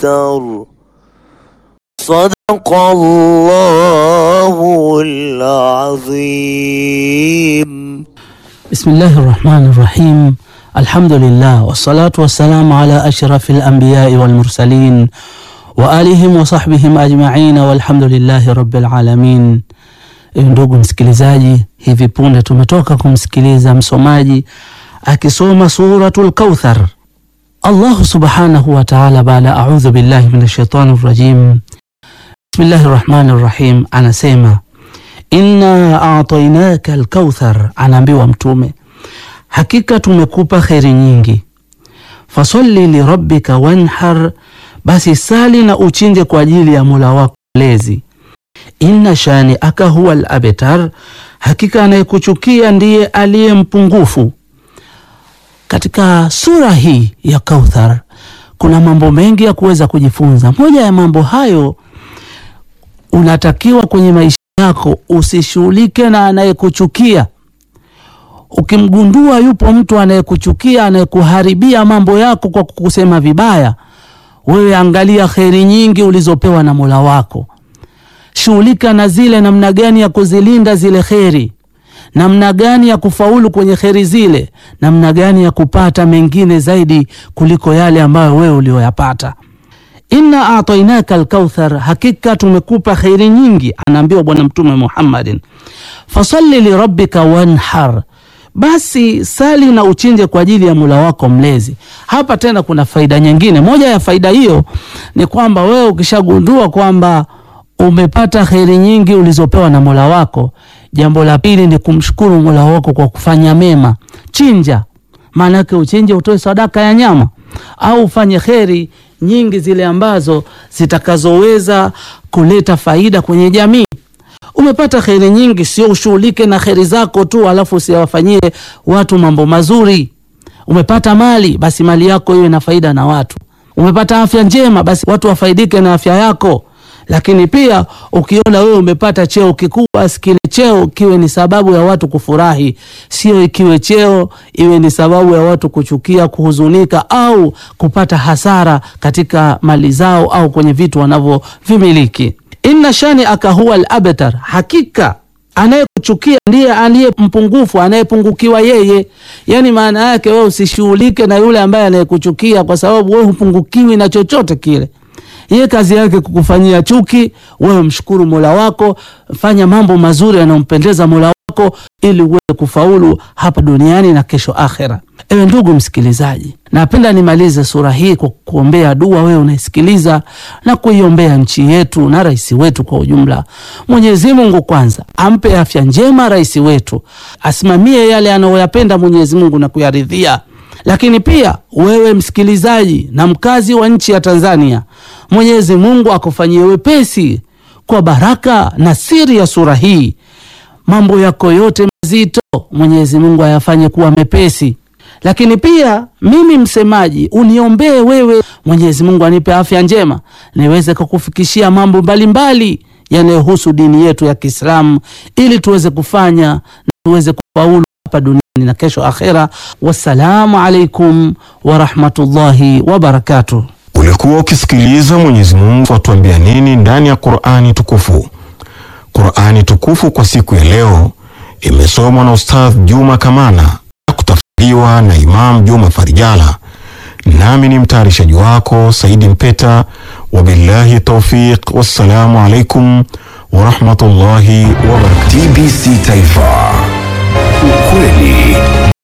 الأبتر صدق الله العظيم بسم الله الرحمن الرحيم الحمد لله والصلاة والسلام على أشرف الأنبياء والمرسلين وآلهم وصحبihim ajma'in walhamdulillahi rabbil alamin. Ndugu msikilizaji, hivi punde tumetoka kumsikiliza msomaji akisoma suratul Kauthar. Allahu subhanahu wa ta'ala, baada a'udhu billahi minash shaitani rrajim, bismillahi rrahmani rrahim, anasema inna a'tainaka alkauthar, anaambiwa Mtume, hakika tumekupa kheri nyingi. Fasalli lirabbika wanhar, basi sali na uchinje kwa ajili ya Mola wako mlezi. Inna shani aka huwa al-abtar, hakika anayekuchukia ndiye aliye mpungufu. Katika sura hii ya Kauthar kuna mambo mengi ya kuweza kujifunza. Moja ya mambo hayo, unatakiwa kwenye maisha yako usishughulike na anayekuchukia. Ukimgundua yupo mtu anayekuchukia, anayekuharibia mambo yako kwa kukusema vibaya, wewe angalia kheri nyingi ulizopewa na Mola wako, shughulika na zile, namna gani ya kuzilinda zile kheri, namna gani ya kufaulu kwenye kheri zile, namna gani ya kupata mengine zaidi kuliko yale ambayo wewe ulioyapata. Inna atainaka alkauthar, hakika tumekupa kheri nyingi, anaambiwa Bwana Mtume Muhammadin. Fasalli lirabbika wanhar, basi sali na uchinje kwa ajili ya Mola wako mlezi. Hapa tena kuna faida nyingine. Moja ya faida hiyo ni kwamba wewe ukishagundua kwamba umepata kheri nyingi ulizopewa na Mola wako, jambo la pili ni kumshukuru Mola wako kwa kufanya mema. Chinja, maana yake uchinje, utoe sadaka ya nyama au ufanye kheri nyingi zile ambazo zitakazoweza kuleta faida kwenye jamii. Umepata kheri nyingi, sio ushughulike na kheri zako tu alafu usiwafanyie watu mambo mazuri. Umepata mali, basi mali yako iwe na faida na watu. Umepata afya njema, basi watu wafaidike na afya yako. Lakini pia ukiona wewe umepata cheo kikubwa, basi kile cheo kiwe ni sababu ya watu kufurahi, sio ikiwe cheo iwe ni sababu ya watu kuchukia, kuhuzunika au kupata hasara katika mali zao au kwenye vitu wanavyovimiliki. Inna shani aka huwa al-abtar, hakika anayekuchukia ndiye aliye mpungufu, anayepungukiwa yeye. Yani maana yake wewe usishughulike na yule ambaye anayekuchukia, kwa sababu wewe hupungukiwi na chochote kile. Yeye kazi yake kukufanyia chuki. Wewe mshukuru Mola wako, fanya mambo mazuri yanayompendeza Mola wako ili uweze kufaulu hapa duniani na kesho akhera. Ewe ndugu msikilizaji, napenda nimalize sura hii kwa kuombea dua wewe unaisikiliza na kuiombea nchi yetu na rais wetu kwa ujumla. Mwenyezi Mungu kwanza ampe afya njema rais wetu, asimamie yale anayoyapenda Mwenyezi Mungu na kuyaridhia lakini pia wewe msikilizaji na mkazi wa nchi ya Tanzania, Mwenyezi Mungu akufanyie wepesi kwa baraka na siri ya sura hii. Mambo yako yote mazito Mwenyezi Mungu ayafanye kuwa mepesi. Lakini pia mimi msemaji, uniombee wewe, Mwenyezi Mungu anipe afya njema niweze kukufikishia mambo mbalimbali yanayohusu dini yetu ya Kiislamu ili tuweze kufanya na tuweze kufaulu hapa duniani na kesho akhera. Wassalamu alaikum warahmatullahi wabarakatuh. Ulikuwa ukisikiliza Mwenyezi Mungu atuambia nini ndani ya Qur'ani tukufu. Qur'ani tukufu kwa siku ya leo imesomwa na Ustadh Juma Kamana na kutafsiriwa na Imam Juma Farijala, nami ni mtayarishaji wako Saidi Mpeta. Wabillahi taufiq, wassalamu alaikum warahmatullahi wabarakatuh. TBC Taifa, ukweli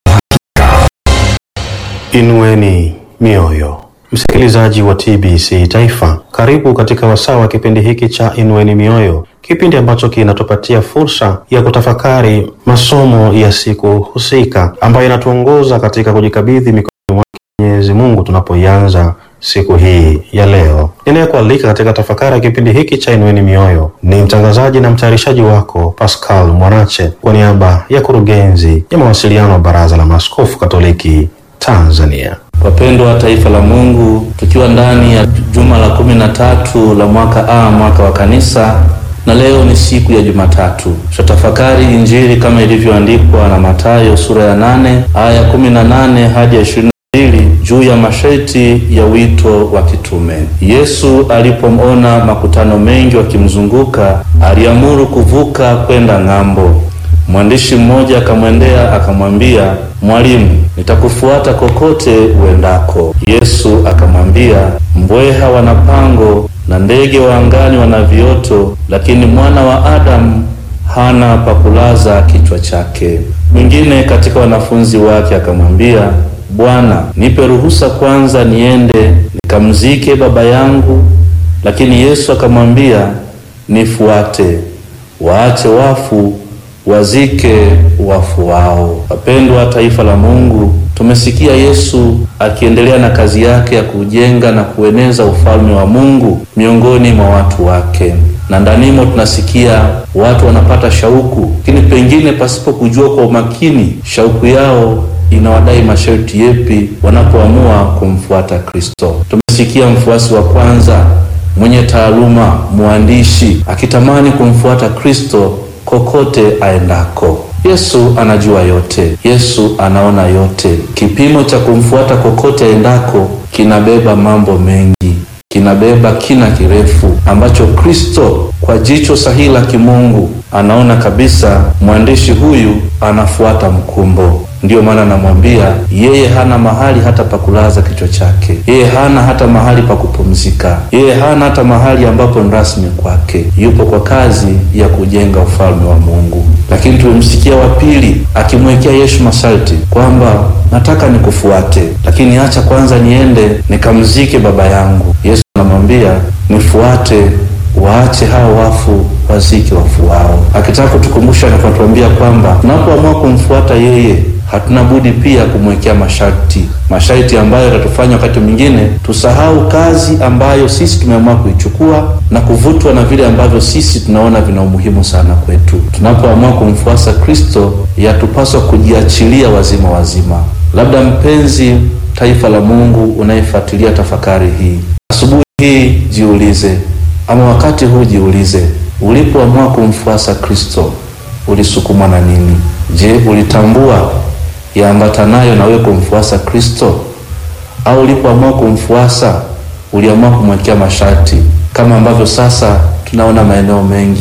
Inueni mioyo, msikilizaji wa TBC Taifa, karibu katika wasaa wa kipindi hiki cha Inueni Mioyo, kipindi ambacho kinatupatia fursa ya kutafakari masomo ya siku husika ambayo inatuongoza katika kujikabidhi mikononi mwake Mwenyezi Mungu tunapoianza siku hii ya leo. Ninayekualika katika tafakari ya kipindi hiki cha Inueni Mioyo ni mtangazaji na mtayarishaji wako Pascal Mwanache kwa niaba ya kurugenzi ya mawasiliano wa Baraza la Maaskofu Katoliki Tanzania. Wapendwa wa taifa la Mungu, tukiwa ndani ya juma la kumi na tatu la mwaka A, mwaka wa kanisa, na leo ni siku ya Jumatatu. Tutatafakari Injili kama ilivyoandikwa na Mathayo sura ya nane aya kumi na nane hadi ya ishirini na mbili juu ya masharti ya wito wa kitume. Yesu alipomona makutano mengi wakimzunguka, aliamuru kuvuka kwenda ng'ambo. Mwandishi mmoja akamwendea akamwambia, Mwalimu, nitakufuata kokote uendako. Yesu akamwambia, mbweha wana pango na ndege wa angani wana vioto, lakini mwana wa Adamu hana pa kulaza kichwa chake. Mwingine katika wanafunzi wake akamwambia, Bwana, nipe ruhusa kwanza niende nikamzike baba yangu. Lakini Yesu akamwambia, nifuate, waache wafu wazike wafu wao. Wapendwa taifa la Mungu, tumesikia Yesu akiendelea na kazi yake ya kujenga na kueneza ufalme wa Mungu miongoni mwa watu wake, na ndanimo tunasikia watu wanapata shauku, lakini pengine pasipo kujua kwa umakini shauku yao inawadai masharti yepi wanapoamua kumfuata Kristo. Tumesikia mfuasi wa kwanza mwenye taaluma, mwandishi akitamani kumfuata Kristo kokote aendako. Yesu anajua yote, Yesu anaona yote. Kipimo cha kumfuata kokote aendako kinabeba mambo mengi, kinabeba kina kirefu ambacho Kristo kwa jicho sahihi la kimungu anaona kabisa mwandishi huyu anafuata mkumbo. Ndiyo maana anamwambia yeye hana mahali hata pa kulaza kichwa chake, yeye hana hata mahali pa kupumzika, yeye hana hata mahali ambapo ni rasmi kwake. Yupo kwa kazi ya kujenga ufalme wa Mungu. Lakini tumemsikia wa pili akimwekea Yesu masharti kwamba nataka nikufuate, lakini acha kwanza niende nikamzike baba yangu. Yesu anamwambia nifuate, waache hao wafu wazike wafu wao, akitaka kutukumbusha na kutuambia kwamba tunapoamua kumfuata yeye hatuna budi pia kumwekea masharti, masharti ambayo yatatufanya wakati mwingine tusahau kazi ambayo sisi tumeamua kuichukua na kuvutwa na vile ambavyo sisi tunaona vina umuhimu sana kwetu. Tunapoamua kumfuasa Kristo, yatupaswa kujiachilia wazima wazima. Labda mpenzi taifa la Mungu unayefuatilia tafakari hii asubuhi hii, jiulize, ama wakati huu jiulize, ulipoamua kumfuasa Kristo ulisukumwa na nini? Je, ulitambua yaambatanayo na wewe kumfuasa Kristo, au ulipoamua kumfuasa uliamua kumwekea masharti, kama ambavyo sasa tunaona maeneo mengi,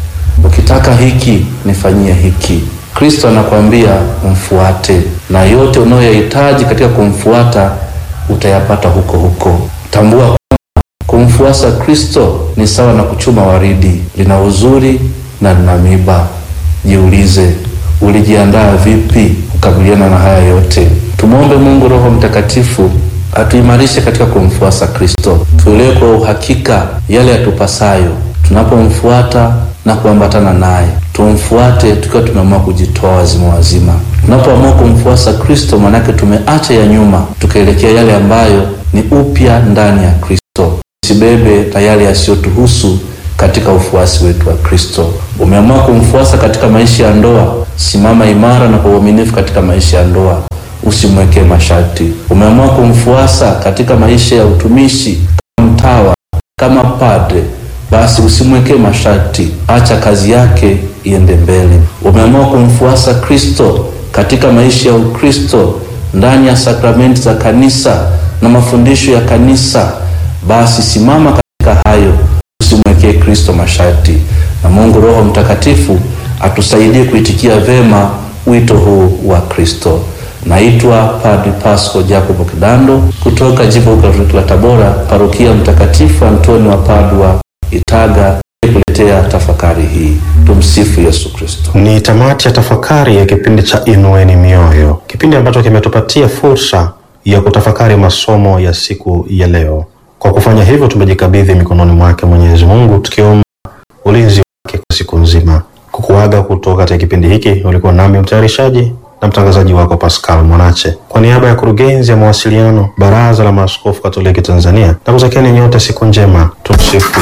ukitaka hiki nifanyie hiki. Kristo anakwambia mfuate, na yote unayoyahitaji katika kumfuata utayapata huko huko. Tambua kwamba kumfuasa Kristo ni sawa na kuchuma waridi, lina uzuri na lina miba. Jiulize, ulijiandaa vipi kukabiliana na haya yote? Tumwombe Mungu Roho Mtakatifu atuimarishe katika kumfuasa Kristo, tuelewe kwa uhakika yale yatupasayo tunapomfuata na kuambatana naye. Tumfuate tukiwa tumeamua kujitoa wazima wazima. Tunapoamua kumfuasa Kristo, maanake tumeacha ya nyuma, tukaelekea yale ambayo ni upya ndani ya Kristo. Usibebe tayari yasiyotuhusu katika ufuasi wetu wa Kristo. Umeamua kumfuasa katika maisha ya ndoa, simama imara na kwa uaminifu katika maisha ya ndoa, usimwekee masharti. Umeamua kumfuasa katika maisha ya utumishi, kama mtawa, kama padre, basi usimwekee masharti, acha kazi yake iende mbele. Umeamua kumfuasa Kristo katika maisha ya Ukristo, ndani ya sakramenti za kanisa na mafundisho ya kanisa, basi simama katika hayo usimwekee Kristo masharti, na Mungu Roho Mtakatifu atusaidie kuitikia vema wito huu wa Kristo. Naitwa Padri Pasco Jacobo Kidando kutoka Jimbo Katoliki la Tabora, Parokia Mtakatifu Antoni wa Padua, Itaga, kuletea tafakari hii. Tumsifu Yesu Kristo. Ni tamati ya tafakari ya kipindi cha Inueni Mioyo, kipindi ambacho kimetupatia fursa ya kutafakari masomo ya siku ya leo. Kwa kufanya hivyo, tumejikabidhi mikononi mwake Mwenyezi Mungu, tukiomba ulinzi wake kwa siku nzima. Kukuaga kutoka katika kipindi hiki, ulikuwa nami mtayarishaji na mtangazaji wako Pascal Mwanache, kwa niaba ya kurugenzi ya mawasiliano Baraza la Maaskofu Katoliki Tanzania, na kutakieni nyote siku njema. Tumsifu